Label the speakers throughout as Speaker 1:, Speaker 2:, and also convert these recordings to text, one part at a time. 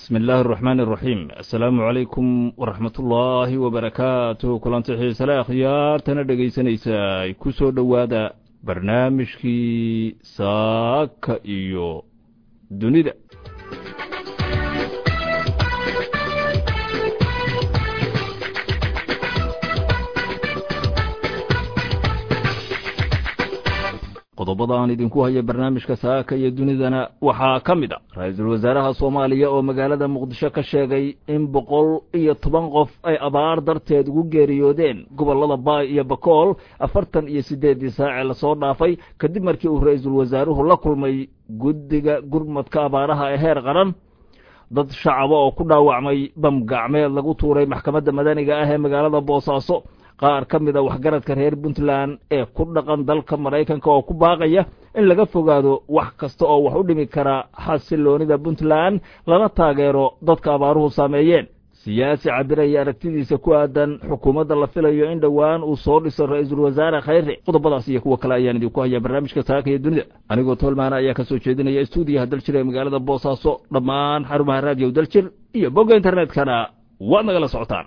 Speaker 1: bismi illaahi araxmaan araxiim assalaamu calaykum waraxmatullaahi wabarakaatuh kulanti xiisale akhyaartana dhegaysanaysa ku soo dhowaada barnaamijkii saaka iyo dunida qodobada aan idinku haya barnaamijka saaka iyo dunidana waxaa ka mid a ra-iisul wasaaraha soomaaliya oo magaalada muqdisho ka sheegay in boqol iyo toban qof ay abaar darteed ugu geeriyoodeen gobollada baay iyo bakool afartan iyo siddeeddii saacee lasoo dhaafay kadib markii uu ra-iisul wasaaruhu la kulmay guddiga gurmadka abaaraha ee heer qaran dad shacaba oo ku dhaawacmay bam gacmeed lagu tuuray maxkamadda madaniga ah ee magaalada boosaaso qaar ka mid a waxgaradka reer puntland ee ku dhaqan dalka maraykanka oo ku baaqaya in laga fogaado wax kasta oo wax u dhimi kara xasiloonida puntland lana taageero dadka abaaruhu saameeyeen siyaasi cabiraya aragtidiisa ku aadan xukuumadda la filayo in dhowaan uu soo dhiso ra-iisul wasaare khayre qodobadaas iyo kuwa kale ayaan idinku hayaa barnaamijka saaka iyo dunida anigoo tolmaana ayaa ka soo jeedinaya stuudiyaha daljir ee magaalada boosaaso dhammaan xarumaha raadiyo daljir iyo bogga internetkana waad nagala socotaan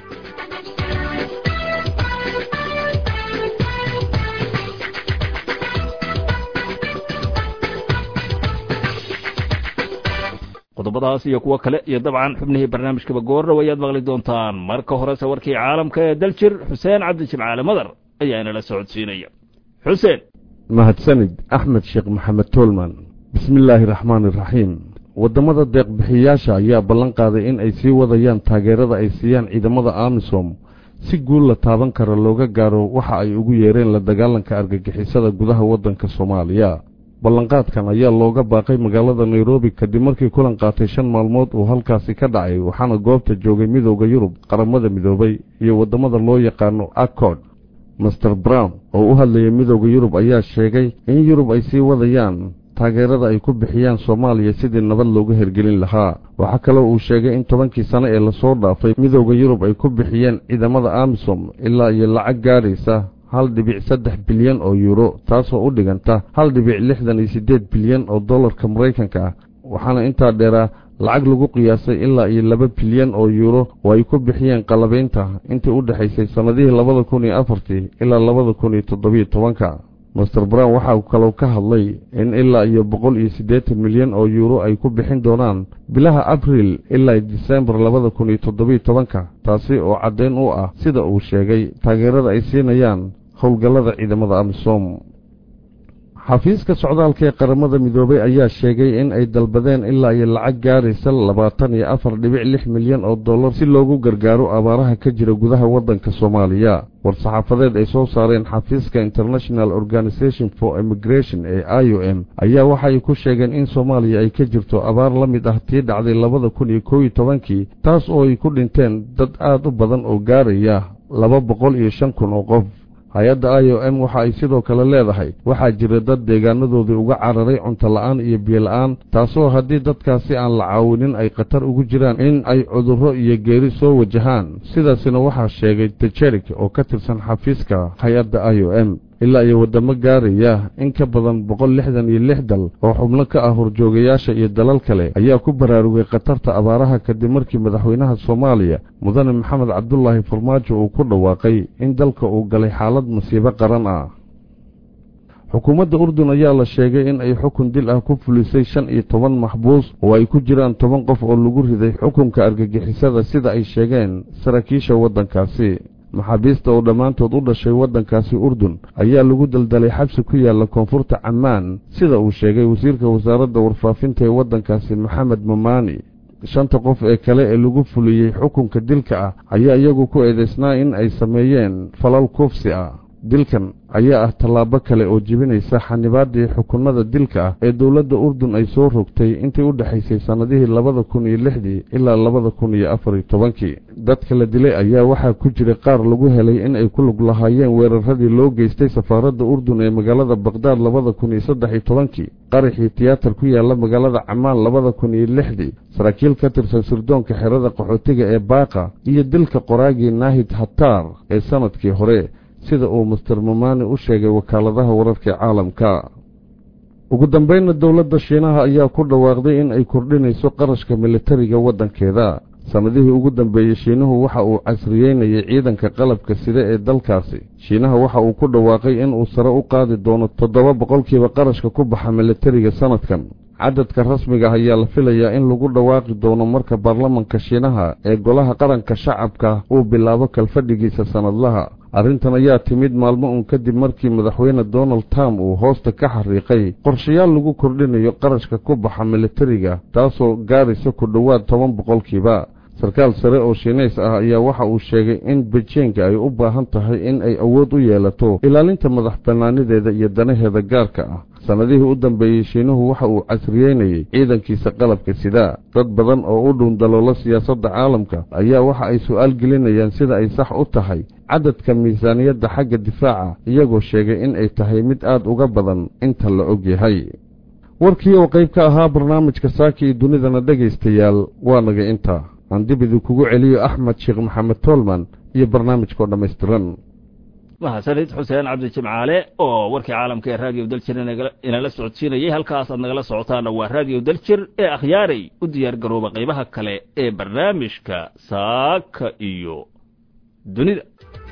Speaker 1: qodobadaas iyo kuwo kale iyo dabcan xubnihii barnaamijkaba goordhow ayaad maqli doontaan marka horese warkii caalamka ee daljir xuseen cabdi jimcaale madar ayaa inala socodsiinaya xuseen
Speaker 2: mahadsanid axmed sheekh maxamed toolman bismi illaahi raxmaani iraxiim waddamada deeqbixiyayaasha ayaa ballan qaaday in ay sii wadayaan taageerada ay siiyaan ciidamada amisom si guul la taaban kara looga gaaro waxa ay ugu yeereen la dagaalanka argagixisada gudaha waddanka soomaaliya ballanqaadkan ayaa looga baaqay magaalada nairobi kadib markii kulan qaatay shan maalmood uu halkaasi ka dhacay waxaana goobta joogay midooda yurub qaramada midoobay iyo waddamada loo yaqaano accord master brown oo u hadlayay midooda yurub ayaa sheegay in yurub ay sii wadayaan taageerada ay ku bixiyaan soomaaliya sidii nabad looga hergelin lahaa waxaa kaloo uu sheegay in tobankii sano ee lasoo dhaafay midooda yurub ay ku bixiyeen ciidamada amisom ilaa iyo lacag gaadhaysa hal dhibic saddex bilyan oo yuuro taasoo u dhiganta hal dhibic lixdan iyo siddeed bilyan oo dollarka maraykanka ah waxaana intaa dheeraa lacag lagu qiyaasay ilaa iyo laba bilyan oo yuuro oo ay ku bixiyeen qalabaynta intii u dhexaysay sannadihii labada kun iyo afartii ilaa labada kun iyo toddobiyo tobanka master brown waxa uu kaloo ka hadlay in ilaa iyo boqol iyo siddeetan milyan oo yuuro ay ku bixin doonaan bilaha abriil ilaa disembar labada kun iyo toddobiyo tobanka taasi oo caddayn u ah sida uu sheegay taageerada ay siinayaan howlgallada ciidamada amisom xafiiska socdaalka ee qaramada midoobay ayaa sheegay in ay dalbadeen ilaa iyo lacag gaaraysa labaatan iyo afar dhibic lix milyan oo dollar si loogu gargaaro abaaraha ka jira gudaha waddanka soomaaliya war-saxaafadeed ay soo saareen xafiiska international organization for immigration ee i o m ayaa waxay ku sheegeen in soomaaliya ay ka jirto abaar la mid ah tii dhacday labada kun iyo kow iyo tobankii taas oo ay ku dhinteen dad aad u badan oo gaaraya laba boqol iyo shan kun oo qof hay-adda i o m waxa ay sidoo kale leedahay waxaa jira dad deegaanadoodii uga cararay cunto la-aan iyo biyo-la-aan taasoo haddii dadkaasi aan la caawinin ay khatar ugu jiraan in ay cudurro iyo geeri soo wajahaan sidaasina waxaa sheegay tejerik oo ka tirsan xafiiska hay-adda i o m ilaa iyo waddamo gaaraya in ka badan boqol lixdan iyo lix dal oo xubno ka ah horjoogayaasha iyo dalal kale ayaa ku baraarugay khatarta abaaraha kadib markii madaxweynaha soomaaliya mudane maxamed cabdulaahi farmaajo uu ku dhawaaqay in dalka uu galay xaalad masiibo qaran ah xukuumadda urdun ayaa la sheegay in ay xukun dil ah ku fulisay shan iyo toban maxbuus oo ay ku jiraan toban qof oo lagu riday xukunka argagixisada sida ay sheegeen saraakiisha waddankaasi maxaabiista oo dhammaantood u dhashay waddankaasi urdun ayaa lagu daldalay xabsi ku yaalla koonfurta cammaan sida uu sheegay wasiirka wasaaradda warfaafinta ee waddankaasi maxamed mamaani shanta qof ee kale ee lagu fuliyey xukunka dilka ah ayaa iyagu ku eedaysnaa in ay sameeyeen falal kuufsi ah dilkan ayaa ah tallaabo kale oo jebinaysa xanibaaddii xukunnada dilka ah ee dowladda urdun ay soo rogtay intii u dhexaysay sannadihii labada kun iyo lixdii ilaa labada kun iyo afar iyo tobankii dadka la dilay ayaa waxaa ku jiray qaar lagu helay in ay ku lug lahaayeen weeraradii loo geystay safaaradda urdun ee magaalada bakdaad labada kun iyo saddex iyo tobankii qaraxii tiyaatar ku yaalla magaalada camaan labada kun iyo lixdii saraakiil ka tirsan sirdoonka xerada qaxootiga ee baaqa iyo dilka qoraagii naahid hataar ee sannadkii hore sida uu master mamani u sheegay wakaaladaha wararka caalamka ugu dambeynna dowladda shiinaha ayaa ku dhawaaqday in ay kordhinayso qarashka militariga waddankeeda sannadihii ugu dambeeyey shiinuhu waxa uu casriyeynayay ciidanka qalabka sida ee dalkaasi shiinaha waxa uu ku dhawaaqay in uu sare u qaadi doono toddoba boqolkiiba qarashka ku baxa militariga sannadkan cadadka rasmiga ah ayaa la filayaa in lagu dhawaaqi doono marka baarlamanka shiinaha ee golaha qaranka shacabka uu bilaabo kalfadhigiisa sannadlaha arrintan ayaa timid maalmo uun kadib markii madaxweyne donald trump uu hoosta ka xariiqay qorshayaal lagu kordhinayo qarashka ku baxa militariga taasoo gaaraysa ku dhowaad toban boqolkiiba sarkaal sare oo shiinays ah ayaa waxa uu sheegay in bejiinka ay u baahan tahay in ay awood u yeelato ilaalinta madax bannaanideeda iyo danaheeda gaarka ah sannadihii u dambeeyey shiinuhu waxa uu casriyeynayey ciidankiisa qalabka sida dad badan oo u dhuun daloola siyaasadda caalamka ayaa waxa ay su'aal gelinayaan sida ay sax u tahay cadadka miisaaniyadda xagga difaaca iyagoo sheegay in ay tahay mid aad uga badan inta la og yahay warkii oo qayb ka ahaa barnaamijka saaka iyo dunidana dhegaystayaal waa naga inta aan dib idinkugu celiyo axmed sheekh maxamed toolman iyo barnaamijkao dhammaystiran
Speaker 1: mahadsanid xuseen cabdi jimcaale oo warkii caalamka ee raadiyo daljir inala socodsiinayay halkaas aad nagala socotaana waa raadiyo daljir ee akhyaaray u diyaar garooba qaybaha kale ee barnaamijka saaka iyo dunida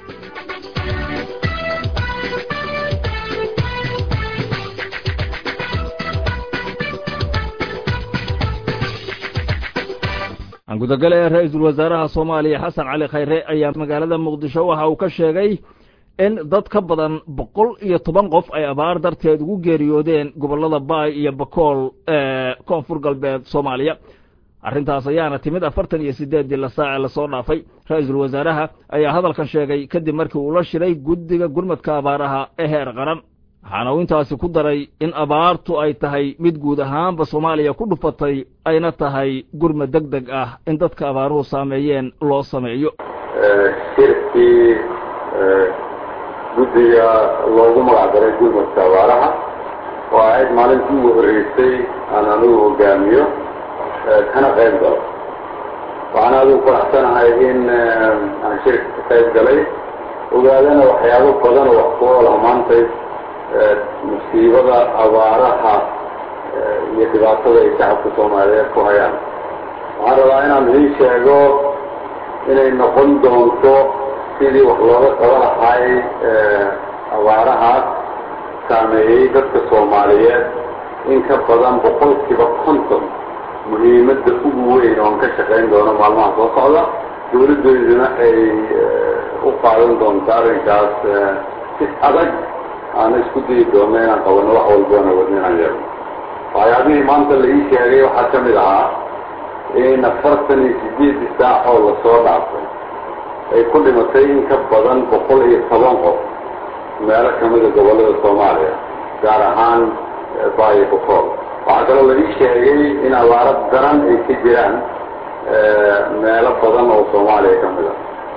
Speaker 1: gudagale ee ra-iisul wasaaraha soomaaliya xasan cali khayre ayaa magaalada muqdisho waxa uu ka sheegay in dad ka badan boqol iyo toban qof ay abaar darteed ugu geeriyoodeen gobollada baay iyo bakool ee koonfur galbeed soomaaliya arrintaas ayaana timid afartan iyo siddeeddii la saace lasoo dhaafay ra-iisul wasaaraha ayaa hadalkan sheegay kadib markii uu la shiray guddiga gurmadka abaaraha ee heer qaran waxaana uu intaasi ku daray in abaartu ay tahay mid guud ahaanba soomaaliya ku dhufatay ayna tahay gurmad deg deg ah in dadka abaaruhu saameeyeen loo sameeyo
Speaker 3: shirkii guddiga loogu magacdaray gurmadka abaaraha oo ahayd maalintii ugu horreysay aan anigu hogaamiyo kana qayb galo waxaan adigu faraxsanahay in aan shirka ka qayb galay ogaadana waxyaabo badan oo wax ku oolah maantay musiibada abaaraha iyo dhibaatada ay shacabka soomaaliyeed ku hayaan waxaan rabaa inaan idiin sheego inay noqon doonto sidii wax looga qaba lahay abaarahaas saameeyey dadka soomaaliyeed in ka badan boqolkiiba konton muhiimadda ugu weyn oon ka shaqayn doono maalmaha soo socda dawladdeeduna ay u qaadan doonto arrinkaas si adag aana isku dayi doonno inaan qabanno wax walboona wadno inaan yeelno waxyaabihii maanta la ii sheegay waxaa ka mid ahaa in afartan iyo sideedii saac oo lasoo dhaafay ay ku dhimatay in ka badan boqol iyo toban qof meelo kamida gobollada soomaaliya gaar ahaan baayo bokool waxaa kaloo la ii sheegay in abaaro daran ay ka jiraan meelo badan oo soomaaliya ka mid a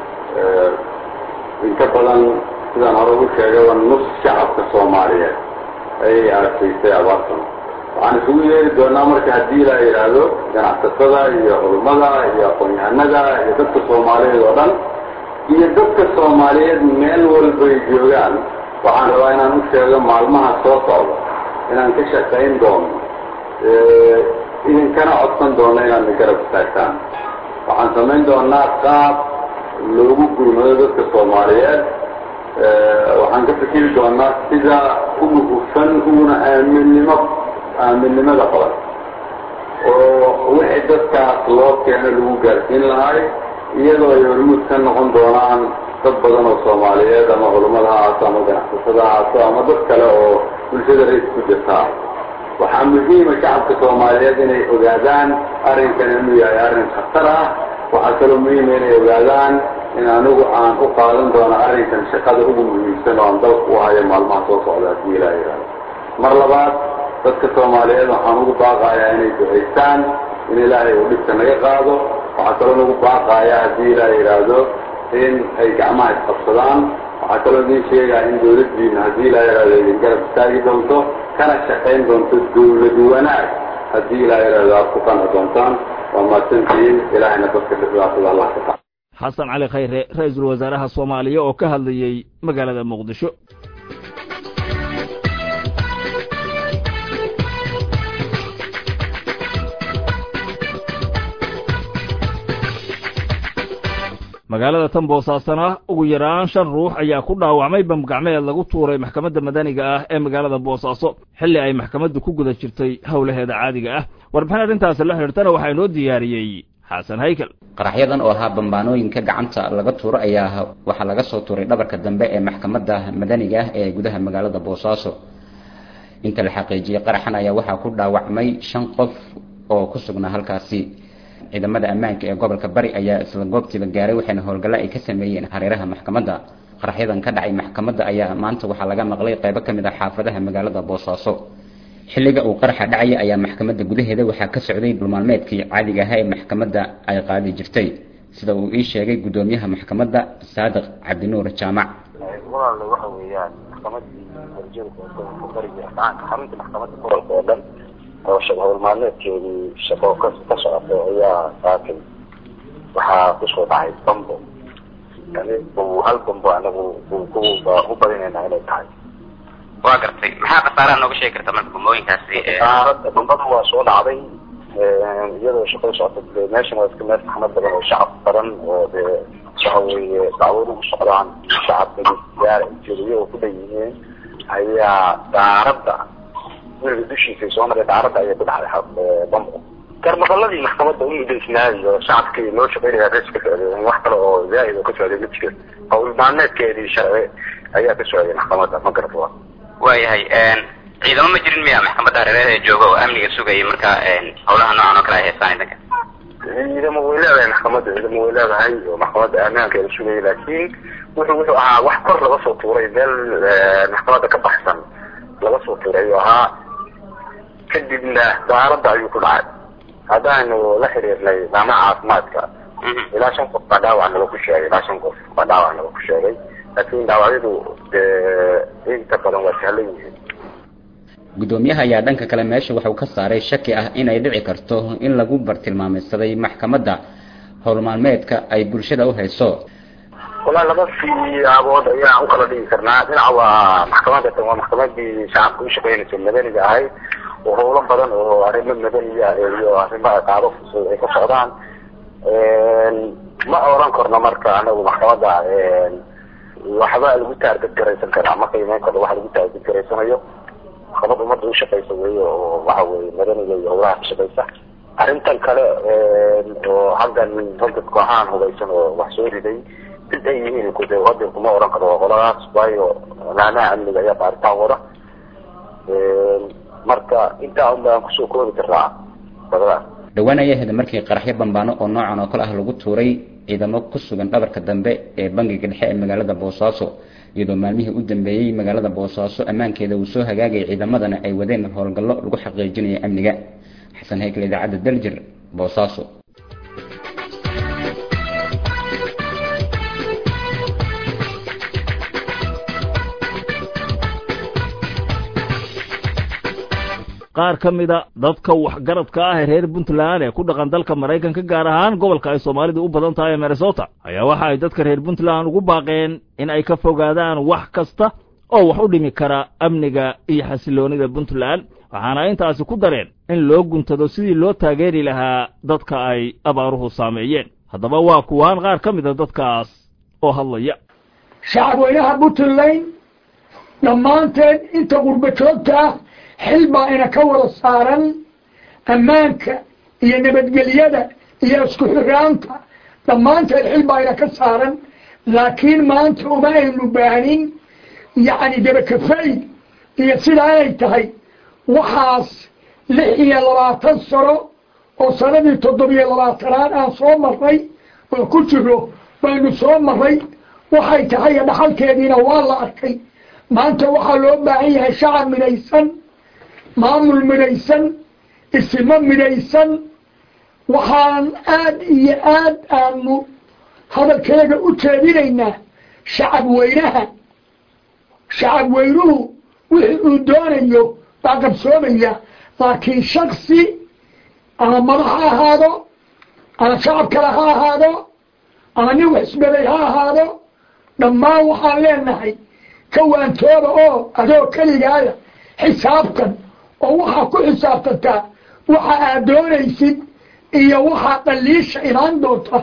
Speaker 3: in ka badan sidaan hore u sheegayba nus shacabka soomaaliyeed ayay aragtaysay abaartan waxaan isugu yeeri doonaa marka haddii la yidhaahdo ganacsatada iyo culummada iyo aqoon-yahanada iyo dadka soomaaliyeed oo dhan iyo dadka soomaaliyeed meel walbay joogaan waxaan rabaa inaan u sheego maalmaha soo socda inaan ka shaqayn doono idinkana codsan doono inaad na garab istaagtaan waxaan samayn doonaa qaab loogu gurmado dadka soomaaliyeed waxaan ka fikiri doonaa sida ugu hufan uguna aaminnimo aaminnimada qaban oo wixii dadkaas loo keeno lagu gaarsiin lahay iyadoo ay hormuud ka noqon doonaan dad badan oo soomaaliyeed ama culummada ha ahaato ama ganacsatada ha ahaato ama dad kale oo bulshada rays ku jirtaa waxaa muhiima shacabka soomaaliyeed inay ogaadaan arrinkan inuu yahay arrin khatar ah waxaa kaloo muhiima inay ogaadaan in anigu aan u qaadan doono arrinkan shaqada ugu muhiimsan oo aan dalka u hayo maalmaha soo socda haddii ilaa yidhahdo mar labaad dadka soomaaliyeed waxaan ugu baaqayaa inay ducaystaan in ilaahay uu dhibka naga qaado waxaa kaloo nagu baaqayaa haddii ilaa yidhaahdo in ay gacmaha isqabsadaan waxaa kaloo idiin sheegaa in dawladdiina haddii ilaa yidhahdo idin garab istaagi doonto kana shaqayn doonto dawlad wanaag haddii ilaa yidhahdo aad ku qanci doontaan waa mahadsantihiin ilaahayna dadka dhibaatada allah ka qaado
Speaker 1: xasan cali khayre ra-iisul wasaaraha soomaaliya oo ka hadlayey magaalada muqdisho magaalada tan boosaasana ugu yaraan shan ruux ayaa ku dhaawacmay bamgacmeed lagu tuuray maxkamadda madaniga ah ee magaalada boosaaso xilli ay maxkamaddu ku guda jirtay howlaheeda caadiga ah warbixin arrintaasi la xidhiirtana waxaa inoo diyaariyey xasan haykel
Speaker 4: qaraxyadan oo ahaa bambaanooyinka gacanta laga tuuro ayaa waxaa laga soo tuuray dhabarka dambe ee maxkamadda madaniga ah ee gudaha magaalada boosaaso inta la xaqiijiyey qaraxan ayaa waxaa ku dhaawacmay shan qof oo ku sugnaa halkaasi ciidamada ammaanka ee gobolka bari ayaa isla goobtiiba gaaray waxayna howlgallo ay ka sameeyeen hareeraha maxkamadda qaraxyadan ka dhacay maxkamadda ayaa maanta waxaa laga maqlay qaybo ka mid ah xaafadaha magaalada boosaaso xilliga uu qaraxa dhacaya ayaa maxkamadda gudaheeda waxaa ka socday dhulmaalmeedkii caadiga ahaa ee maxkamadda ay qaadi jirtay sida uu ii sheegay guddoomiyaha maxkamadda saadiq cabdinuur jaamac
Speaker 5: walaale waxa weeyaan maxkamadii warjeedka gobolka bariga gacanka xarunta maxkamadda gobolka oo dhan oo howl maalmeedkeedii shaqo ka ka socotay ayaa saakay waxaa kusoo dhacay bambo yani uu hal bambo anagu u badinaynaa inay tahay
Speaker 6: waa gartay maxaa khasaaraha nooga sheegi karta marka bambooyinkaasi
Speaker 5: saarada bambada waa soo dhacday iyadoo shaqada socota meeshan waa iska meel saxmad badan oo shacab badan oo dee waxa weeye dacwad ugu socdaan shacabka gaara iyagoo ku dhan yihiin ayaa daaradda weliga dushiisa soo maray daaradda ayaa ku dhacday bambo garmaqaladii maxkamadda u mudaysnaayo shacabkii loo shaqeynaya res ka socday wax kale oo zaaid oo ka socday ma jiro hawl maalmeedkeedii sharci ayaa ka socday maxkamadda ma garata waa
Speaker 6: waayahay ciidamo ma jirin miya maxkamadda hareeraheeda jooga oo amniga sugayay marka howlaha noocan oo kale ay haystaan idanka
Speaker 5: ciidamo way leedahay maxkamadda ciidamo way leedahay oo maxkamadda ammaankeeda sugayay laakiin wuxuu wuxuu ahaa wax kor laga soo tuuray meel maxkamadda ka baxsan laga soo tuuray ayuu ahaa kadibna daaradda ayuu ku dhacay haddaanu la xiriirnay dhaamaha caafimaadka ilaa shan qof baa dhaawac naga ku sheegay ilaa shan qof baa dhaawac naga ku sheegay laakiin dhaawacyadu inta badan waa sahlan yihiin
Speaker 4: guddoomiyaha ayaa dhanka kale meesha waxuu ka saaray shaki ah inay dhici karto in lagu bartilmaamaysaday maxkamadda howlmaalmeedka ay bulshada u hayso
Speaker 5: walaa laba siyaabood ayaan u kala dhigi karnaa dhinaca waa maxkamadda tan waa maxkamadii shacabka u shaqeynaysa madaniga ahayd oo howlo badan oo arrimo madaniya iyo arrimo qaado fusud ay ka socdaan ma oran karno marka anagu maxkamadda waxba lagu taargad garaysan karaa ma qiimeyn karno wax lagu taargad garaysanayo maxkamad ummadda u shaqeysa weeye oo waxa weye madaniga iyo howlaha ka shaqeysa arrintan kale oo halkan ragga kooxahan hubaysan oo wax soo riday sid ay yihiin kude hadda kuma oran karo qoladaas waayo laamaha amniga ayaa baaritaan wada marka intaa un baan kusoo koobi karnaa badadaas
Speaker 4: dhowaan ayay ahayd markii qaraxyo bambaano oo noocan oo kale ah lagu tuuray ciidamo ku sugan dhabarka dambe ee bangiga dhexe ee magaalada boosaaso iyadoo maalmihii u dambeeyey magaalada boosaaso ammaankeeda uu soo hagaagayay ciidamadana ay wadeen howlgallo lagu xaqiijinayo amniga xasan haykel idaacadda daljir boosaaso
Speaker 1: qaar ka mida dadka waxgaradka ah ee reer puntland ee ku dhaqan dalka maraykanka gaar ahaan gobolka ay soomaalidu u badan tahay ee minnesota ayaa waxa ay dadka reer puntland ugu baaqeen in ay ka fogaadaan wax kasta oo wax u dhimi kara amniga iyo xasiloonida puntland waxaana intaasi ku dareen in loo guntado sidii loo taageeri lahaa dadka ay abaaruhu saameeyeen haddaba waa kuwaan qaar ka mida dadkaas oo hadlaya
Speaker 7: shacabweynaha puntland dhammaanteen inta qurba joogta ah xil baa ina ka wada saaran ammaanka iyo nabadgelyada iyo isku xiraanta dhammaanteed xil baa ina ka saaran laakiin maanta uma aynu baanin yacni dabakafay iyo sidaa inay tahay waxaas lix iyo labaatan sano oo sanadii toddobiyo labaatanaad aan soo marray oo ku jiro baynu soo marray waxay tahay dhaxalkeediina waa la arkay maanta waxaa loo baahan yahay shacab midaysan maamul midhaysan isimo midhaysan waxaan aad iyo aad aanu hadalkeega u jeedinaynaa shacab weynaha shacab weynuhu wixii uu doonayo baa qabsoomaya laakiin shaksi ama madax ha ahaado ama shacab kale ha ahaado ama nin waxisbaday ha ahaado dhammaan waxaan leenahay ka waantooba oo adoo keligaaya xisaabtan oo waxaa ku xisaabtantaa waxa aad doonaysid iyo waxaa dhaliisha imaan doonta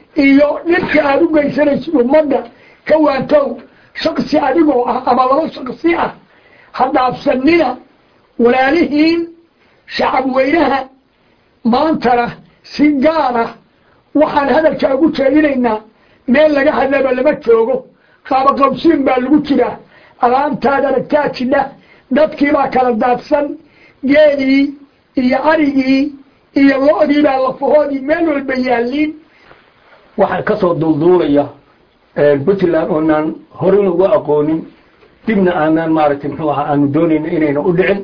Speaker 7: iyo dhibka aada u geysanaysid ummadda ka waantow shaksi adigoo ah ama laba shaksi ah ha dhaafsanina walaalihiin shacab weynaha maantana si gaar ah waxaan hadalkaa ugu jeedinaynaa meel laga hadlaba lama joogo qaabaqabsiin baa lagu jiraa alaantaad aragtaa jidha dadkiibaa kala daadsan geedii iyo arigii iyo lo-dii baa lafahoodii meel walba yaalliin
Speaker 8: waxaa ka soo duulduulaya puntland oonaan horena uga aqoonin dibna aanaan maaragtay muxuu ahaa aanu doonayna inayna u dhicin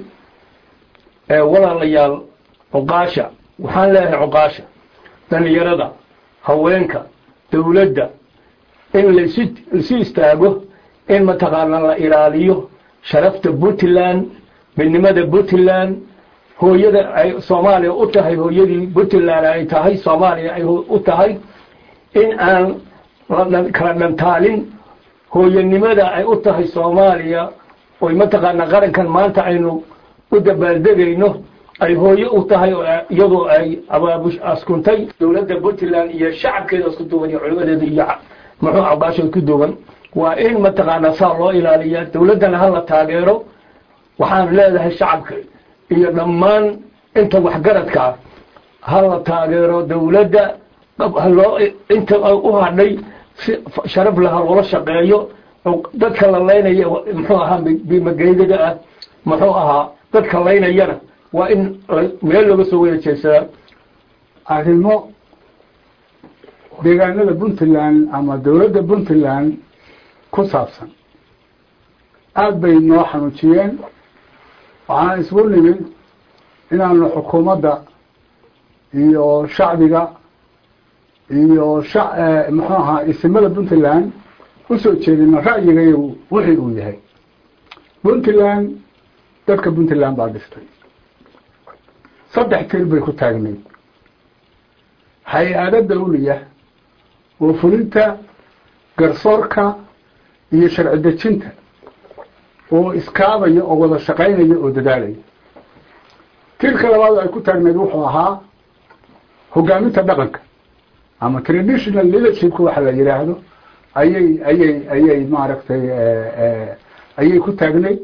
Speaker 8: walaalayaal cuqaasha waxaan leeyahay cuqaasha dhalinyarada haweenka dawladda in lasi laisu istaago in mataqaana la ilaaliyo sharafta puntland midnimada puntland hooyada ay soomaaliya u tahay hooyadii puntland ay tahay soomaaliya ay u tahay in aan kala dhantaalin hooyanimada ay u tahay soomaaliya oy mataqaana qarankan maanta aynu u dabaaldegayno ay hooye u tahay iyadoo ay abaabush askuntay dowladda puntland iyo shacabkeeda isku duuban iyo culimadeeda iyo muxuu cabaashood ku duuban waa in mataqaana saa loo ilaaliya dowladdana hala taageero waxaan leedahay shacabka iyo dhammaan inta waxgaradkaa hala taageero dowladda haloo inta u hadhay si sharaf laha loola shaqeeyo dadka la laynaya muxuu ahaa bimageydaga ah muxuu ahaa dadka laynayana waa in meel looga soo wada jeedsadaa
Speaker 9: arrimo deegaanada puntland ama dowladda puntland ku saabsan aada bay noo xanuujiyeen waxaan isgu nimid inaanu xukuumadda iyo shacbiga iyo sha muxuu ahaa isimada puntland usoo jeedino ra'yigayagu wixii uu yahay puntland dadka puntland baa dhistay saddex tir bay ku taagnayd hay-ado dawliya oo fulinta garsoorka iyo sharci dejinta oo iskaabaya oo wada shaqaynaya oo dadaalaya tirka labaad ay ku taagnayd wuxuu ahaa hogaaminta dhaqanka ama traditional leadershipka waxa la yidhaahdo ayay ayay ayay maaragtay ayay ku taagnayd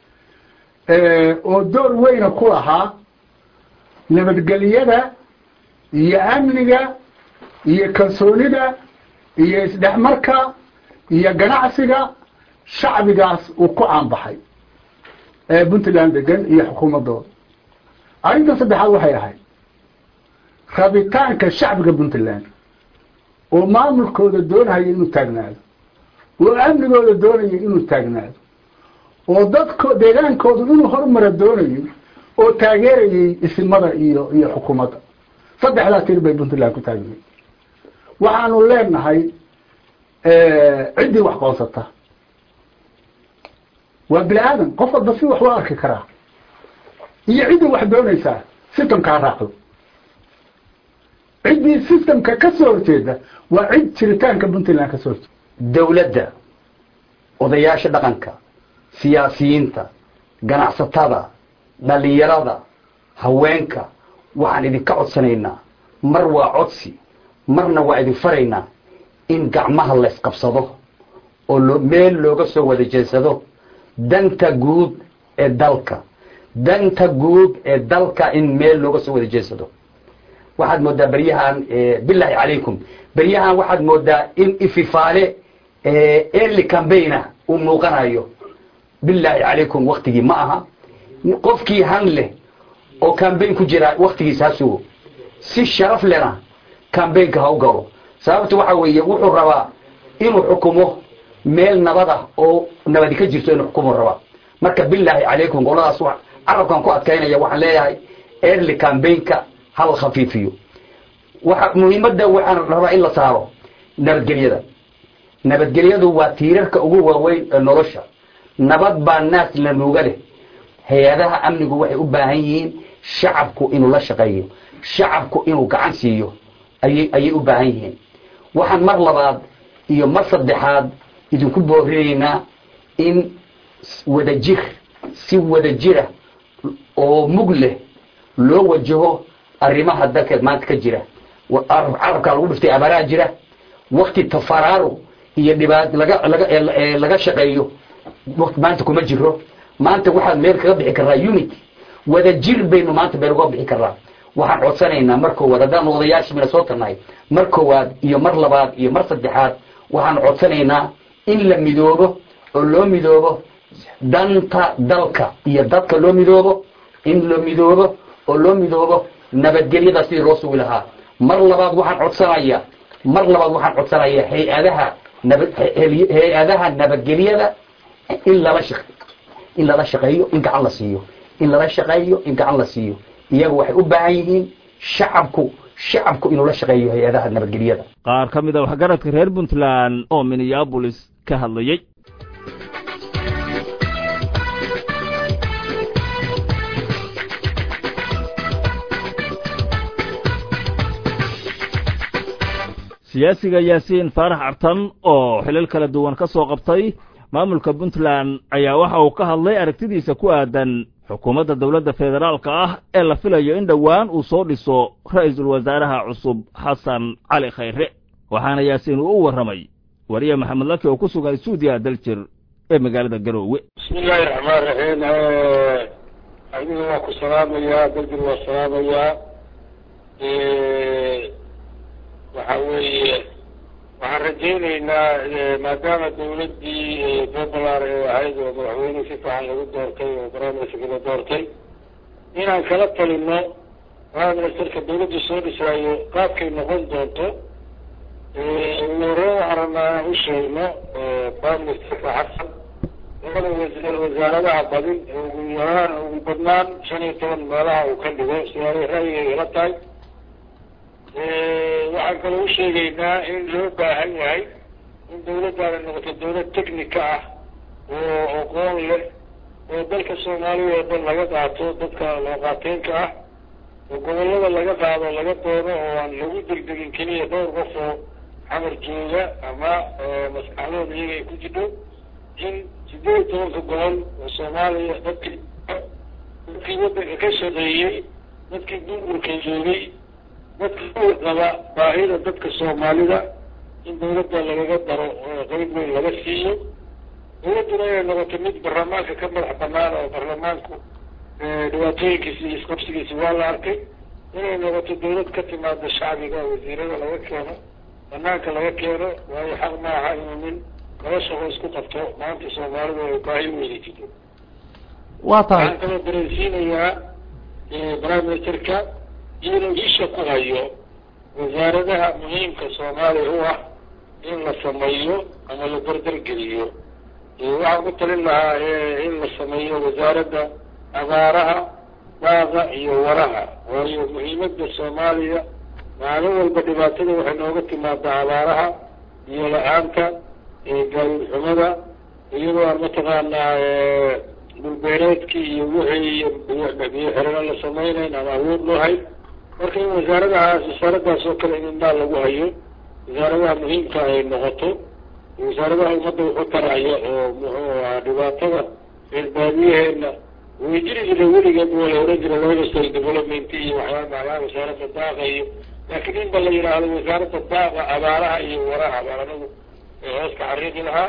Speaker 9: oo door weyna ku lahaa nabadgelyada iyo amniga iyo kalsoonida iyo isdhexmarka iyo ganacsiga shacbigaas uu ku caanbaxay ee puntland degan iyo xukuumaddooda arrinta saddexaad waxay ahayd rabitaanka shacbiga puntland oo maamulkooda doonaya inuu taagnaado oo amnigooda doonaya inuu taagnaado oo dadko deegaankoodu inuu horumara doonayay oo taageerayay isimada iyo iyo xukuumadda saddexdaa tir bay puntland ku taagnayd waxaanu leenahay ciddii wax qoonsata waa bini aadan qof walba si wax u arki karaa iyo ciddii wax doonaysaa systemkaa raacdo ciddii systemka ka soo horjeeda waa cid jiritaanka puntland ka soo horjeeda
Speaker 10: dawladda odayaasha dhaqanka siyaasiyiinta ganacsatada dhalinyarada haweenka waxaan idinka codsanaynaa mar waa codsi marna waa idin faraynaa in gacmaha laysqabsado oo loo meel looga soo wada jeedsado danta guud ee dalka danta guud ee dalka in meel looga soo wada jeedsado waxaad moodaa beryahan bilaahi calaykum beryahan waxaad moodaa in ififaale early cambaigna uu muuqanayo bilaahi calaykum waktigii ma aha qofkii han leh oo cambaign ku jira waktigiis ha sugo si sharaf lena cambaynka ha u galo sababta waxa weeye wuxuu rabaa inuu xukumo meel nabad ah oo nabadi ka jirto inuu xukumo rabaa marka bilaahi calaykum qoladaas carabkan ku adkaynaya waxaan leeyahay early cambaynka hal khafiifiyo waxa muhiimadda waxaan rabaa in la saaro nabadgelyada nabadgelyadu waa tiirarka ugu waaweyn ee nolosha nabad baa naas la nuuga leh hay-adaha amnigu waxay u baahan yihiin shacabku inuu la shaqeeyo shacabku inuu gacan siiyo ayay ayay u baahan yihiin waxaan mar labaad iyo mar saddexaad idinku boorinaynaa in wadajir si wadajira oo mug leh loo wajaho arrimaha dalkeed maanta ka jira carabkaa lagu dhiftay abaaraha jira wakti tafaraaruq iyo dhibaat laga laga laga shaqeeyo waqti maanta kuma jiro maanta waxaad meel kaga bixi karaa unity wada jir baynu maanta meel uga bixi karaa waxaan codsanaynaa mar koowaad haddaan odayaashii mina soo tarnahay mar koowaad iyo mar labaad iyo mar saddexaad waxaan codsanaynaa in la midoobo oo loo midoobo danta dalka iyo dadka loo midoobo in la midoobo oo loo midoobo nabadgelyada sidii loo sugi lahaa mar labaad waxaan codsanayaa mar labaad waxaan codsanayaa hay-adaha nabad hay-adaha nabadgelyada in lala shaq in lala shaqeeyo in gacan la siiyo in lala shaqeeyo in gacan la siiyo iyaga waxay u baahan yihiin shacabku shacabku inuu la shaqeeyo hay-adaha nabadgelyada
Speaker 1: qaar ka mid a waxgaradka reer puntland oo minneabolis ka hadlayey siyaasiga yaasiin faarax cartan oo xilal kala duwan ka soo qabtay maamulka puntland ayaa waxa uu ka hadlay aragtidiisa ku aadan xukuumadda dowladda federaalka ah ee la filayo in dhowaan uu soo dhiso ra'iisul wasaaraha cusub xasan cali khayre waxaana yaasiin uu u warramay wariye maxamed laki oo ku sugan stuudiya daljir ee magaalada garoowe
Speaker 11: bismi illaahi raxmaan raxiim adiga waa ku salaamayaa daljir waa salaamayaa waxa weeye waxaan rajaynaynaa maadaama dawladdii popular ee ahayd oo madaxweyne si fiican lagu doortay oo baraaministerka la doortay inaan kala talino baraaministerka dawladda soo dhisaayo qaabkay noqon doonto ugu horreyn waxaan rabnaa inaan u sheegno baraaministerka xasan labada wa wasaaradaha badin ugu yaraan ugu badnaan shan iyo toban meelaha uu ka dhigo sidaanay ra'yigay ila tahay waxaan kaloo u sheegaynaa in loo baahan yahay in dawladdaana noqoto dawlad technica ah oo aqoon leh oo dalka soomaaliya oo dhan laga qaato dadka looqaateenka ah oo gobollada laga qaado laga doono oo aan lagu degdegin keliya dhowr qof oo xamar jooga ama maskaxdooda iyaga ay ku jidho in sideed iyo tobanka gobol oo soomaaliya dadkii dadkii waddanka ka shaqeeyey dadkii duurburka joogay dadka qaba baahida dadka soomaalida in dawladda lagaga daro qeyb weyn laga siiyo dawladduna inay noqoto mid baarlamaanka ka madax banaan oo baarlamaanku dhibaatooyinkiisi iyo isqabsigiisi waa la arkay inay noqoto dawlad ka timaada shacbiga wasiirada laga keeno banaanka laga keeno waayo xaq maaha inuu nin laba shaqo isku qabto maanta soomaalida ay baahi weyni jirto
Speaker 12: waa tahay
Speaker 11: waxaan kaloo dareensiinayaa prime ministerka inuu isha ku hayo wasaaradaha muhiimka soomaaliya u ah in la sameeyo ama la dardargeliyo waxaan ku talin lahaa in la sameeyo wasaaradda abaaraha daaqa iyo waraha waayo muhiimadda soomaaliya maalin walba dhibaatada waxay nooga timaadaa abaaraha iyo la-aanta gaadiid xumada iyadoo aan mataqaanaa dhulbeereedkii iyo wixii biyo xirano la samaynayn ama awood loo hay marka in wasaaradahaas wasaaradaas oo kale in indhaa lagu hayo wasaaradaha muhiimka ay noqoto wasaaradaha ummadda wuxu taraya oo muxuu ahaa dhibaatada reer baadiyaheena way jiri jira weligeed waa la oran jira labada state development iyo waxyaala macnaha wasaaradda daaqa iyo laakiin in ba la yidhaahdo wasaaradda daaqa abaaraha iyo waraha baan anagu hooska xariiqi lahaa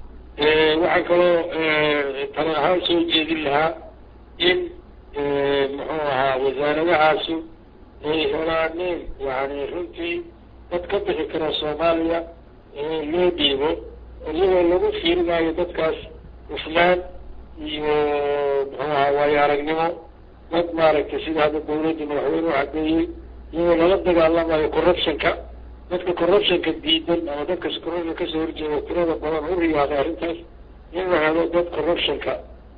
Speaker 11: waxaan kaloo tala ahaan soo jeedin lahaa in muxuu ahaa wasaaradahaasu ay helaaneen yani runtii dad ka bixi kara soomaaliya loo dhiibo iyagoo lagu fiirinayo dadkaas islaan iyo muxuu ahaa waayo aragnimo dad maaragtay sida hadda dawladda madaxweyne u cadeeyey iyagoo lala dagaalamayo corruptionka dadka corruptionka diidan ama dadka corruption kasoo horjeeda tirada badan u riyaaday arrintaas in la helo dad corruptionka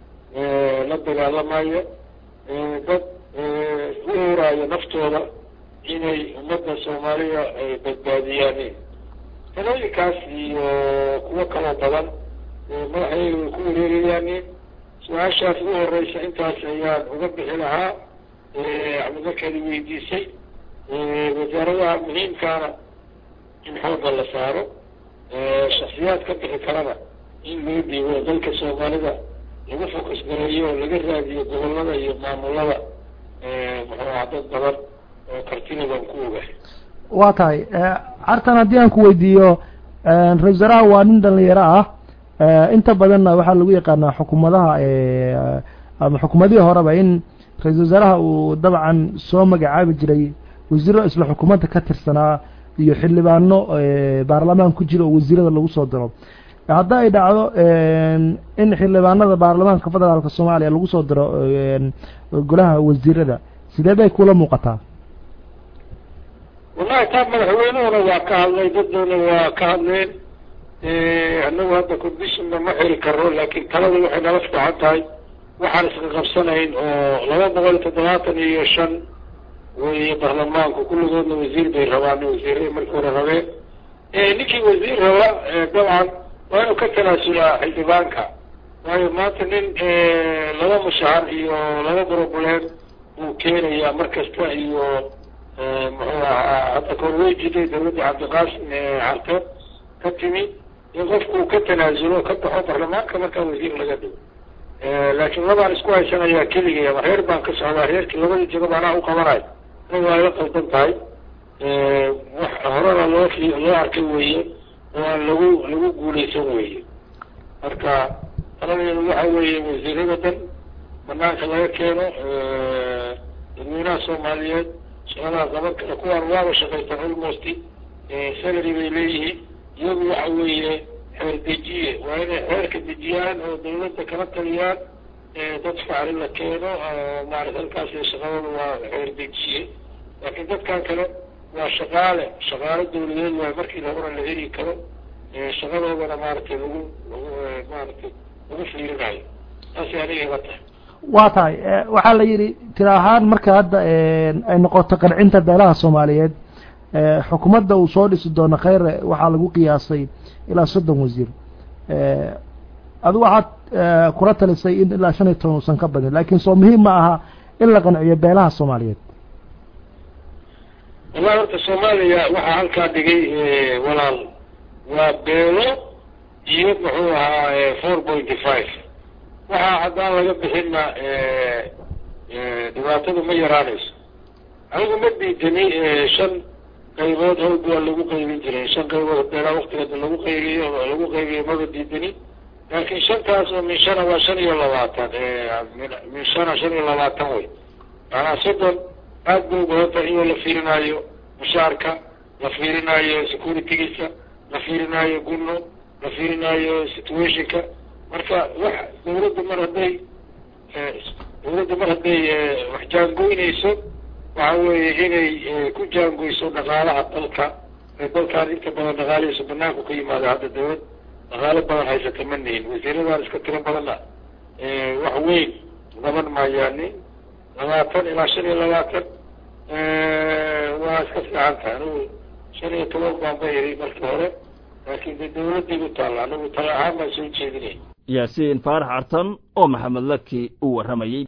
Speaker 11: la dagaalamayo dad u huraayo naftooda inay ummadda soomaaliya ay badbaadiyaan talooyinkaas iyo kuwo kaloo badan madaxayga way ku wareerayaan su-aashaas ugu horeysa intaas ayaan uga bixi lahaa markeedi weydiisay wasaaradaha muhiimkaana in xoogga la saaro shaksiyaad ka bixi karana in loo dhiibo dalka soomaalida lagu fokus gareeyo oo laga raadiyo gobolada iyo maamulada muxuu aha dad badan oo kartinidan ku ogahay
Speaker 12: waa tahay cartan haddii aan ku weydiiyo ra-isul wasaaraha waa nin dhalinyaro ah inta badanna waxaa lagu yaqaanaa xukuumadaha ama xukuumadihii horeba in ra-isul wasaaraha uu dabcan soo magacaabi jiray wasiiro isla xukuumadda ka tirsanaa iyo xildhibaano baarlamaan ku jira oo wasiirada lagu soo diro hadda ay dhacdo in xildhibaanada baarlamaanka federaalka soomaaliya lagu soo diro golaha wasiirada sidee bay kula muuqataa
Speaker 11: wallahi taa madaxweynuhuna waa ka hadlay daddoona waa ka hadleen annagu hadda conditionna ma xiri karo laakiin talada waxay nala fiican tahay waxaan iska qabsanayn oo laba boqol iyo toddobaatan iyo shan weeye baarlamaanku kulligoodna wasiir bay rabaan wasiirada markii hore rabeen ninkii wasiir raba dabcan waa inuu ka tanaasulaa xildhibaanka waayo maanta nin laba mushahar iyo laba broblem buu keenayaa mar kasta iyo muxuu ahaa hadda koor way jiday dawladda cabdiqaasim carte ka timi in qofku ka tanaasulo ka baxo baarlamaanka markaa wasiir laga dhigo laakiin labaan isku haysanayaa keligay ama reer baan ka socdaa reerkii labadii jagob anaa u qabanayo ina waa ila qaldan tahay wax horena loo loo arkay weeye oo aan lagu lagu guulaysan weeye marka taladeedu waxa weeye wasiirada dhan banaanka laga keeno dadweynaha soomaaliyeed shaqadaha qaban kara kuwaan waaba shaqaystaan almost salary bay leeyihiin iyagu waxa weeye xeer dejiye waa inay xeerka dejiyaan oo dawladda kala taliyaan dad facli la keeno maarata halkaas shaqadooda waa xeer dejiye laakiin dadkan kale waa shaqaale shaqaale dawladeed waay markii labana la heli karo shaqadoodana maaragtay lagu lagu maaragtay lagu fiirinayo saasay aniga iga tahay
Speaker 12: waa tahay waxaa la yidhi tira ahaan marka hadda ay noqoto qancinta beelaha soomaaliyeed xukuumadda uu soo dhisi doono kheyre waxaa lagu qiyaasay ilaa soddon wasiir adigu waxaad kula talisay in ilaa shan iyo toban uusan ka badin laakiin soo muhiim ma aha in la qanciyo beelaha soomaaliyeed
Speaker 11: wallahi horta soomaaliya waxaa halkaa dhigay walaal waa beelo iyo muxuu ahaa four pointy five waxaa haddaan laga bixinna dhibaatadu ma yaraanayso anigu ma diidani shan qaybood hawd waa lagu qaybin jiray shan qaybood beelaa waktigeeda lagu qaybiyo lagu qaybiyo maba diidani laakiin shantaas oo min shana waa shan iyo labaatan min shana shan iyo labaatan wey maanaa soddon aad bay ubadanta iyoo la fiirinaayo mushaarka la fiirinaayo securitygiisa la fiirinaayo gunno la fiirinaayo situationka marka wax dawladda mar hadday dawladda mar hadday wax jaangoynayso waxa weeye inay ku jaangoyso dhaqaalaha dalka dalkaan inta badan dhaqaalihiisu banaanku ka yimaado hadda dawlad dhaqaalo badan haysata ma nihin wasiiradaan iska tiro badanna wax weyn qaban maayaanin labaatan ilaa shan iyo labaatan waa iska fiican tahay anigu shan iyo toban baan ba iri markii hore laakiin de dawladday u taalla anigu tala ahaan baan soo jeedinay
Speaker 1: yaasiin faarax cartan oo maxamed laki uu warramayey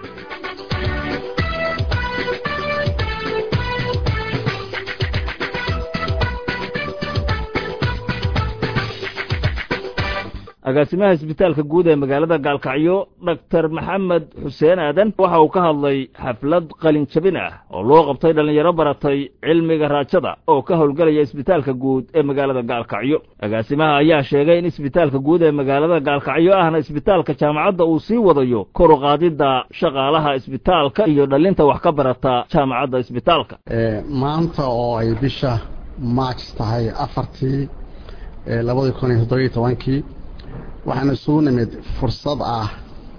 Speaker 1: agaasimaha isbitaalka guud ee magaalada gaalkacyo doctor maxamed xuseen aadan waxa uu ka hadlay xaflad qalin jabin ah oo loo qabtay dhallinyaro baratay cilmiga raajada oo ka howlgelaya isbitaalka guud ee magaalada gaalkacyo agaasimaha ayaa sheegay in isbitaalka guud ee magaalada gaalkacyo ahna isbitaalka jaamacadda uu sii wadayo kor u qaadidda shaqaalaha isbitaalka iyo dhallinta wax ka barata jaamacadda isbitaalka
Speaker 13: maanta oo ay bisha march tahay afartii labadii kun iyo toddobiyo tobankii waxaan isugu nimid fursad ah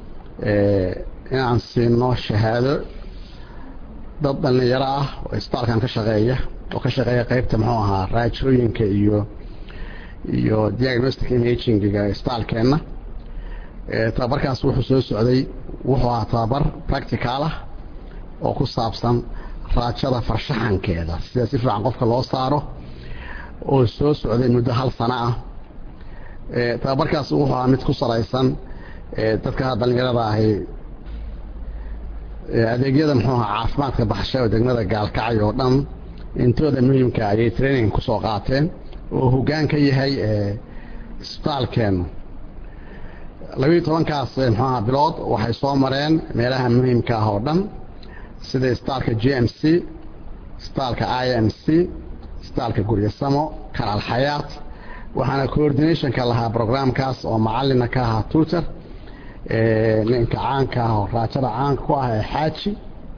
Speaker 13: inaan siino shahaado dad dhallinyaro ah oo isbitaalkan ka shaqeeya oo ka shaqeeya qeybta muxuu ahaa raajooyinka iyo iyo diagnostic imagingiga isbitaalkeenna tababarkaas wuxuu soo socday wuxuu ahaa tababar practical ah oo ku saabsan raajada farshaxankeeda sida si fiican qofka loo saaro oo soo socday muddo hal sano ah tababarkaas wuxuu ahaa mid ku salaysan dadka dhallinyarada ahi adeegyada muxuu ahaa caafimaadka baxsha oo degmada gaalkacyo oo dhan intooda muhiimka ayay training kusoo qaateen oo hoggaan ka yahay isbitaalkeenu labiiyo tobankaas muxuu ahaa bilood waxay soo mareen meelaha muhiimka ah oo dhan sida isbitaalka g m c isbitaalka i m c isbitaalka guryasamo kanaal xayaat waxaana coordinationka lahaa programkaas oo macalina ka ahaa tutor ninka caanka ah oo raajada caanka ku ah ee xaaji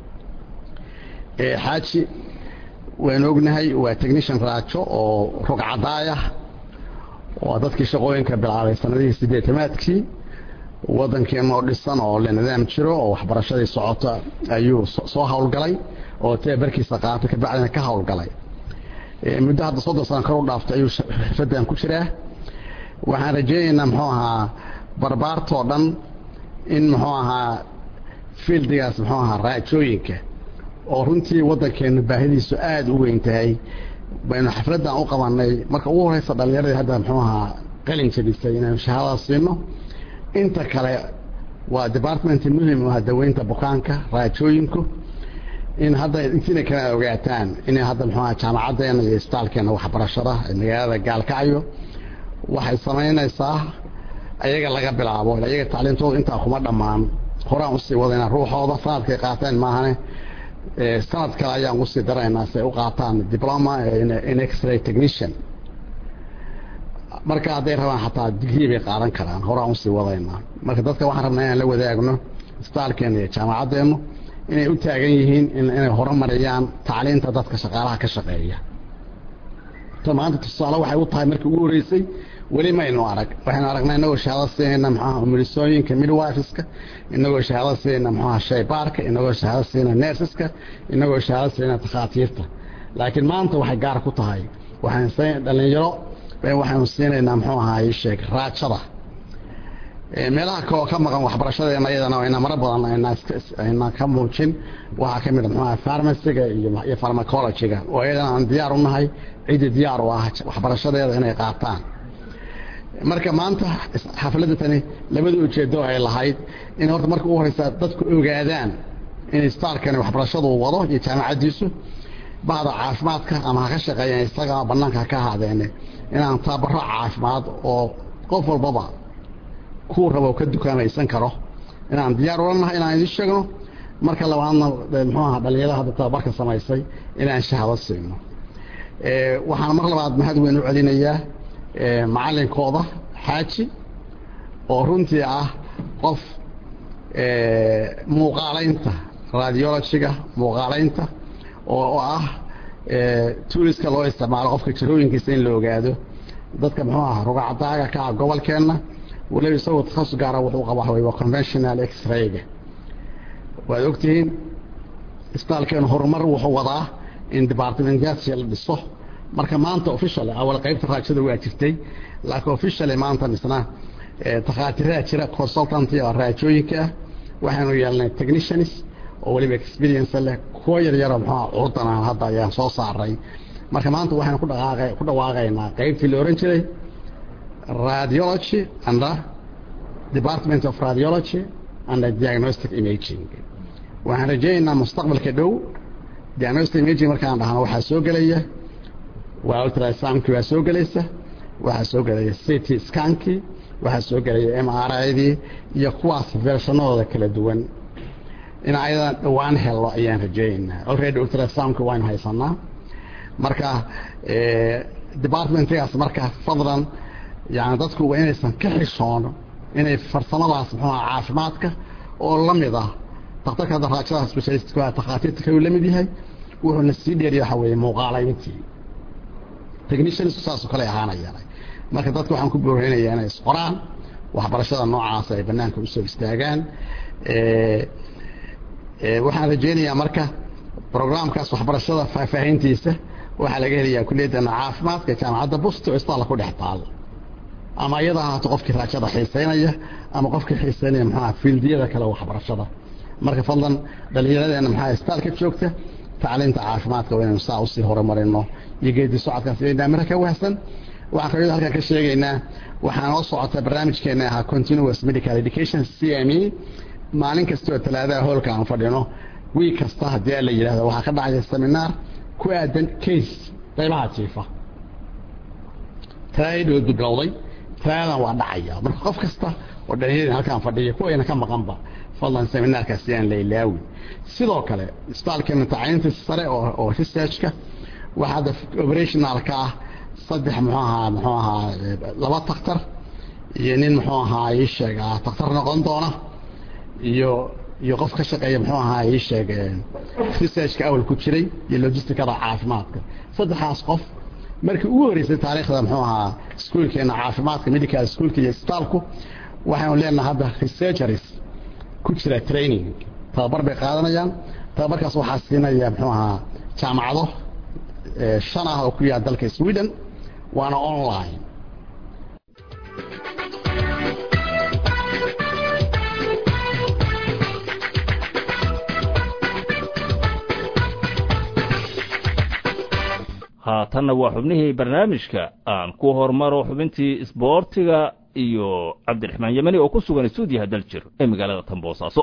Speaker 13: xaaji waynu ognahay waa technician raajo oo rogcadaayah waa dadkii shaqooyinka bilaabay sanadihii sideetamaadkii waddankeena oo dhisan oo le nidaam jiro oo waxbarashadii socota ayuu soo howlgalay oo tababarkiisa qaatay kabacdina ka howlgalay muddo hadda soddon sano kor u dhaaftay ayuu xirfadan ku jiraa waxaan rajeynaynaa muxuu ahaa barbaartoo dhan in muxuu ahaa fieldigaas muxuu ahaa raajooyinka oo runtii waddankeenu baahidiisu aada u weyn tahay baynu xafladdan u qabanay marka ugu horeysa dhallinyaradii hadda muxuu ahaa qalin jabisay inaynu shahaadada siino inta kale waa department muhim u ah daweynta bukaanka raajooyinku in hadda intiina kala ogaataan inay hadda muxuu ahaa jaamacaddeena iyo isbitaalkeena waxbarashada ee magaalada gaalkacyo waxay samaynaysaa ayaga laga bilaabo ayaga tacliintooda intaa kuma dhammaan horaan usii wadayna ruuxooda sanadkay qaateen maahane sanad kale ayaan usii daraynaa si ay u qaataan diploma in x-ray technician marka hadday rabaan xataa digrii bay qaadan karaan horaan usii wadaynaa marka dadka waxaan rabnaa inaan la wadaagno isbitaalkeena iyo jaamacaddeenu inay u taagan yihiin inay horumariyaan tacliinta dadka shaqaalaha ka shaqeeya ta maanta tusaale waxay u tahay markii ugu horeysay weli maynu arag waxaynu aragnaa inagoo shahaado siinayna maxuaha umulisooyinka midwifiska inagoo shahaado siinayna maxuaha shaybaarka inagoo shahaado siinayna nersiska inagoo shahaado siinayna takhaatiirta laakiin maanta waxay gaar ku tahay waxaan dhalinyaro waxaynu siinaynaa muxuu ahaa sheeg raajada meelaha kaloo ka maqan waxbarashadeena iyadana ayna maro badan ayna ka muujin waxaa ka mid a muxuaha farmaciga iyo farmacologyga oo iyadana aan diyaar u nahay ciddii diyaar u ah waxbarashadeeda inay qaataan marka maanta xafladda tani labada ujeedo ay lahayd in horta marka ugu horeysa dadku ogaadaan in isbitaalkani waxbarashadu wado iyo jaamacaddiisu bacda caafimaadka ama ha ka shaqeeyeen isaga banaanka ka ahaadeene inaan tababaro caafimaad oo qof walbaba kuu rabo ka dukaamaysan karo inaan diyaar ula nahay inaan idin sheegno marka labaadna muxuu ahaa dhalinyarada hadda tababarka samaysay inaan shahaado siino waxaan mar labaad mahad weyn u celinayaa macalinkooda xaaji oo runtii ah qof muuqaalaynta radiologyga muuqaalaynta oo ah tuuriska loo isticmaalo qofka jirooyinkiisa in la ogaado dadka muxuu aha rugacdaaga ka ah gobolkeenna waliba isagoo takhasus gaara wuxuu qaba waxa waa conventional x-rayga waad ogtihiin isbitaalkeenu horumar wuxuu wadaa in departmentyaasha la dhiso marka maanta officially awal qaybta raajada waa jirtay laakiin officially maanta misna takhaatiraa jira consultant oo raajooyinka ah waxaanu yeelnay technicians oo weliba experience leh kuwa yar yaro muxuu curdan hadda ayaan soo saaray marka maanta waxaynu ku dhaqaaqay ku dhawaaqaynaa qaybtii la oran jiray radiology and department of radiology and diagnostic imaging waxaan rajaynaynaa mustaqbalka dhow diagnostic imaging markaan dhahno waxaa soo gelaya waa ultrasoundkii waa soo gelaysa waxaa soo gelaya city scankii waxaa soo gelaya m r idii iyo kuwaas versanadooda kala duwan in ayadan dhowaan hello ayaan rajeynaynaa already ultrasoundka waynu haysanaa marka departmentgaas marka fadlan yani dadku waa inaysan ka xishoono inay farsamadaas muxuu aha caafimaadka oo la mid ah daktarka hadda raajada specialist takhaatiirta kayuu la mid yahay wuxuuna sii dheeriya waxa weeye muuqaalayntii technicians saasoo kale ahaanayaan marka dadka waxaan ku booreynayaa inay isqoraan waxbarashada noocaas ay banaanka usoo istaagaan waxaan rajeynayaa marka programkaas waxbarashada faahfaahintiisa waxaa laga helayaa kuliyadana caafimaadka jaamacadda busto isbitaalla ku dhex taal ama iyada ahaato qofkii raajada xiiseynaya ama qofkii xiiseynaya maxaa fiildiyada kale waxbarashada marka fadlan dhallinyaradeena maxaa isbitaalka joogta tacliinta caafimaadka waa inaynu saa usii horumarino iyo geedi socodkaas inay miro ka wahsan waxaan kaloo halkan ka sheegaynaa waxaa noo socota barnaamijkeena ahaa continuous medical education c m e maalin kastoo talaadaha hoolka aan fadhino wiig kasta haddii la yidhahdo waxaa ka dhacaya seminaar ku aadan case qaybaha jiifa talaadadii bilowday talaadan waa dhacaya marka qof kasta oo dhalinyarada halkaan fadhiya kuwayna ka maqanba fadlan seminaarkaasi aan la ilaawin sidoo kale isbitaalkeena tacliinta sare oo researchka waxaa hadda operationalka ah saddex muxuu ahaa muxuu ahaa laba taktar iyo nin muxuu ahaa ii sheeg taktar noqon doona iyo iyo qof ka shaqeeya muxuu ahaa ii sheeg researchka awal ku jiray iyo logisticada caafimaadka saddexdaas qof markii ugu horeysay taariikhda muxuu ahaa iskuolkeena caafimaadka medical schoolka iyo isbitaalku waxaanu leenahay hadda researchers ku jira training tababar bay qaadanayaan tababarkaas waxaa siinaya muxuu ahaa jaamacado shan ah oo ku yaala dalka sweden waana online
Speaker 1: haatanna waa xubnihii barnaamijka aan ku hormaro xubintii isboortiga iyo cabdiraxmaan yemani oo ku sugan stuudiyaha daljir ee magaalada tamboosaaso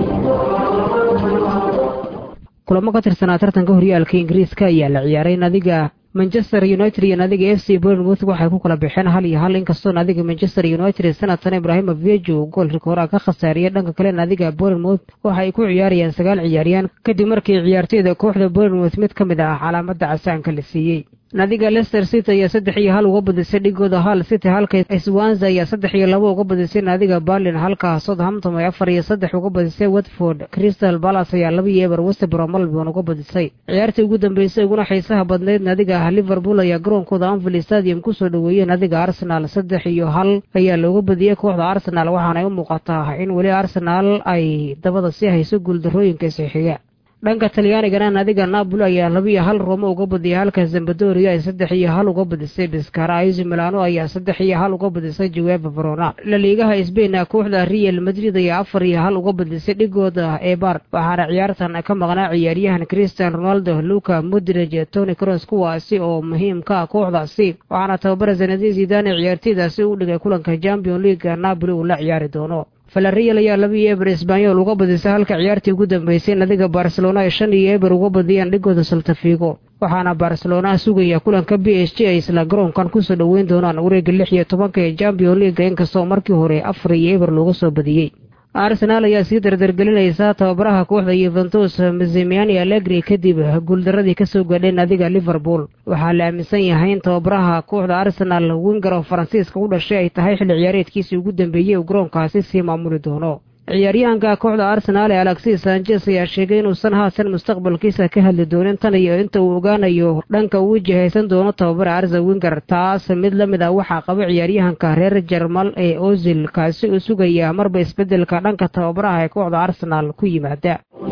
Speaker 14: kulamo ka tirsanaa tartanka horyaalka ingiriiska ayaa la ciyaaray nadiga manchester united iyo nadiga f c bournemouth waxay ku kala baxeen hal iyo hal inkastoo nadiga manchester united sanadkan ibraahima vejo goolka koraa ka khasaariyay dhanka kale nadiga bournemouth waxa ay ku ciyaarayaan sagaal ciyaariyaan kadib markii ciyaartoyda kooxda bournemouth mid ka mid ah calaamada casaanka la siiyey nadiga leicester city ayaa saddex iyo hal uga badisay dhigooda hal city halka swanza ayaa saddex iyo labo uga badisay nadiga berlin halka southampton ay afar iyo saddex uga badisay watford crystal palace ayaa laba iyo eber westbrom melbourne uga badisay ciyaartii ugu dambeysay uguna xiisaha badnayd nadiga liverpool ayaa garoonkooda anfield stadium kusoo dhoweeyey nadiga arsenal saddex iyo hal ayaa looga badiyey kooxda arsenal waxaanay u muuqataa in weli arsenal ay dabada sii hayso guuldarooyinka isixiga dhanka talyaanigana nadiga napoli ayaa laba iyo hal roomo uga badiyay halka zambadoria ay saddex iyo hal uga badisay biskara aiso milano ayaa saddex iyo hal uga badisay jaweba verona laliigaha sbain kooxda real madrid ayaa afar iyo hal uga badisay dhigooda ebar waxaana ciyaartan ka maqnaa ciyaaryahan christian ronaldo luka modrij tony cross kuwaasi oo muhiim ka ah kooxdaasi waxaana tababara sanadii zidane ciyaarteydaasi u dhigay kulanka champion leaga napoli uu la ciyaari doono falarreal ayaa laba iyo eber esbanyol uga badisay halka ciyaartii ugu dambeysay nadiga barcelona ay shan iyo eber uga badiyeen dhigooda saltafigo waxaana barcelona sugaya kulanka b s g ay isla garoonkan kusoo dhoweyn doonaan wareega lix iyo tobanka ee champion leaga inkastoo markii hore afar iyo eber looga soo badiyey arsenaal ayaa sii dardargelinaysa tababaraha kooxda yuventus mazimiani allegri kadib guuldaradii kasoo gaadhay nadiga liverpool waxaa la aaminsan yahay in tababaraha kooxda arsenal winger oo faransiiska u dhashay ay tahay xilli ciyaareedkiisii ugu dambeeyey uu garoonkaasi sii maamuli doono ciyaaryahanka kooxda arsenaal ee alexis sanchez ayaa sheegay inuusan haasan mustaqbalkiisa ka hadli doonin tan iyo inta uu ogaanayo dhanka uu wajahaysan doono tababara arza winger taas mid la mid ah waxaa qaba ciyaaryahanka reer jermal ee ozil kaasi uu sugaya marba isbeddelka dhanka tababaraha ee kooxda arsenaal ku yimaada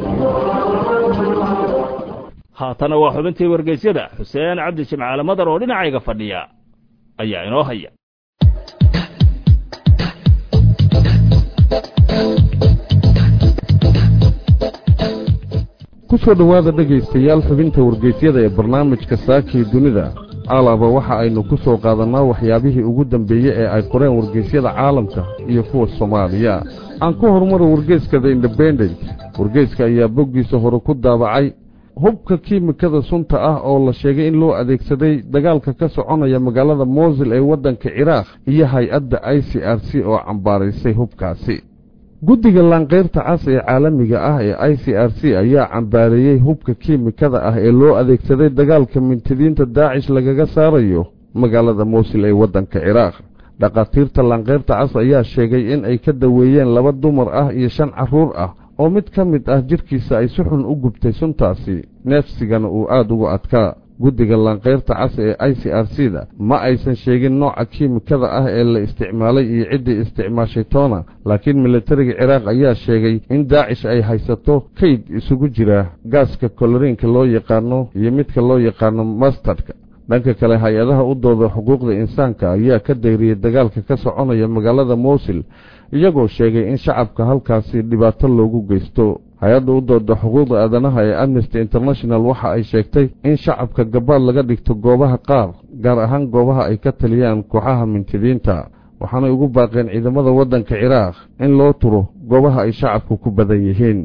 Speaker 1: haatana waa xubintii wargeysyada xuseen cabdi jimcaale madar oo dhinacayga fadhiya ayaa inoo haya
Speaker 2: ku soo dhowaada dhegaystayaal xubinta wargeysyada ee barnaamijka saakii dunida caalaba waxa aynu ku soo qaadannaa waxyaabihii ugu dambeeyey ee ay qoreen wargeysyada caalamka iyo kuwa soomaaliya aan ku horumaro wargeyska the independent wargeyska ayaa boggiisa hore ku daabacay hubka kiimikada sunta ah oo la sheegay in loo adeegsaday dagaalka ka soconaya magaalada mosil ee waddanka ciraaq iyo hay-adda i c r c oo cambaaraysay hubkaasi guddiga laanqayrta cas ee caalamiga ah ee i c r c ayaa cambaareeyey hubka kiimikada ah ee loo adeegsaday dagaalka mintidiinta daacish lagaga saarayo magaalada mosil ee waddanka ciraaq dhakhaatiirta laanqayrta cas ayaa sheegay in ay ka daweeyeen laba dumar ah iyo shan carruur ah oo mid ka mid ah jidhkiisa ay si xun u gubtay suntaasi neefsigana uu aada uga adkaa guddiga laanqayrta cas ee i c r c da ma aysan sheegin nooca kiimikada ah ee la isticmaalay iyo ciddii isticmaashay toona laakiin militariga ciraaq ayaa sheegay in daacish ay haysato kayd isugu jira gaaska koloriinka loo yaqaano iyo midka loo yaqaano mastardka dhanka kale hay-adaha u dooda xuquuqda insaanka ayaa ka dayriyey dagaalka ka soconaya magaalada mosil iyagoo sheegay in shacabka halkaasi dhibaato loogu geysto hay-adda u dooda xuquuqda aadanaha ee amnesty international waxa ay sheegtay in shacabka gabaad laga dhigto goobaha qaar gaar ahaan goobaha ay ka taliyaan kooxaha mintidiinta waxaanay ugu baaqeen ciidamada waddanka ciraaq in loo turo goobaha ay shacabku ku badan yihiin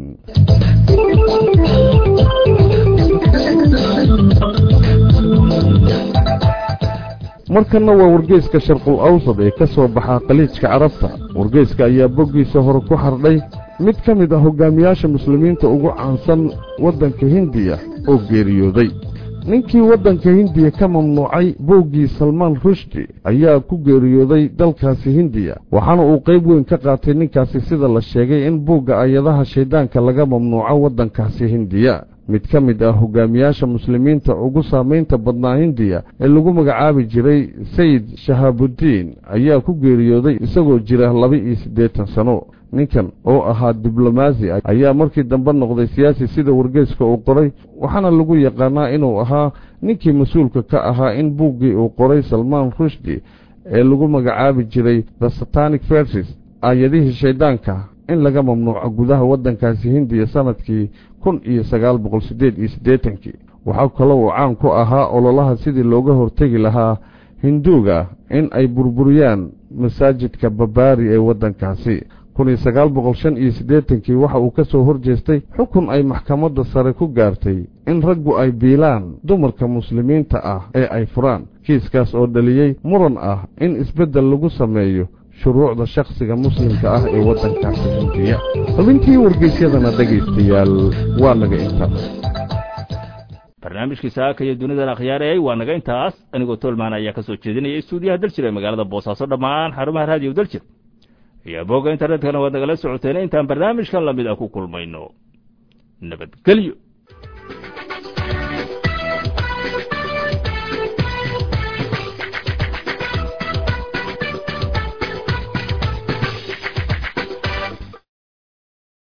Speaker 2: markanna waa wargeyska sharqul awsad ee ka soo baxa khaliijka carabta wargeyska ayaa boggiisa hore ku xardhay mid ka mid ah hogaamiyaasha muslimiinta ugu caansan waddanka hindiya oo geeriyooday ninkii waddanka hindiya ka mamnuucay buuggii salmaan rushdi ayaa ku geeriyooday dalkaasi hindiya waxaana uu qayb weyn ka qaatay ninkaasi sida la sheegay in buugga ayadaha shayddaanka laga mamnuuco waddankaasi hindiya mid ka mid ah hogaamiyaasha muslimiinta ugu saamaynta badnaa hindiya ee lagu magacaabi jiray sayid shahaabudiin ayaa ku geeriyooday isagoo jira laba-iyo siddeetan sano ninkan oo ahaa diblomaasi ayaa markii dambe noqday siyaasi sida wargeyska uu qoray waxaana lagu yaqaanaa inuu ahaa ninkii mas-uulka ka ahaa in buuggii uu qoray salmaan rushdi ee lagu magacaabi jiray the satanic verses aayadihii shayddaanka in laga mamnuuco gudaha waddankaasi hindiya sanadkii kun iyo sagaal boqol siddeed iyo siddeetankii waxaa kaloo uu caan ku ahaa ololaha sidii looga hortegi lahaa hinduuga in ay burburiyaan masaajidka babaari ee waddankaasi kun iyo sagaal boqol shan iyo siddeetankii waxa uu ka soo hor jeestay xukun ay maxkamadda sare ku gaartay in raggu ay biilaan dumarka muslimiinta ah ee ay furaan kiiskaas oo dhaliyey muran ah in isbeddel lagu sameeyo shuruucda shakhsiga muslimka ah ee waddankaasi hindiya xubintii wargeysyadana dhegaystayaal waa naga intaa
Speaker 1: barnaamijkii saaka iyo dunidan akhyaarayay waa naga intaas anigoo tolmaan ayaa ka soo jeedinaya istuudiyaha daljir ee magaalada boosaaso dhammaan xarumaha raadiyo daljir iyo bogga internetkana waad nagala socoteen intaan barnaamijkan lamid ah ku kulmayno nabadgelyo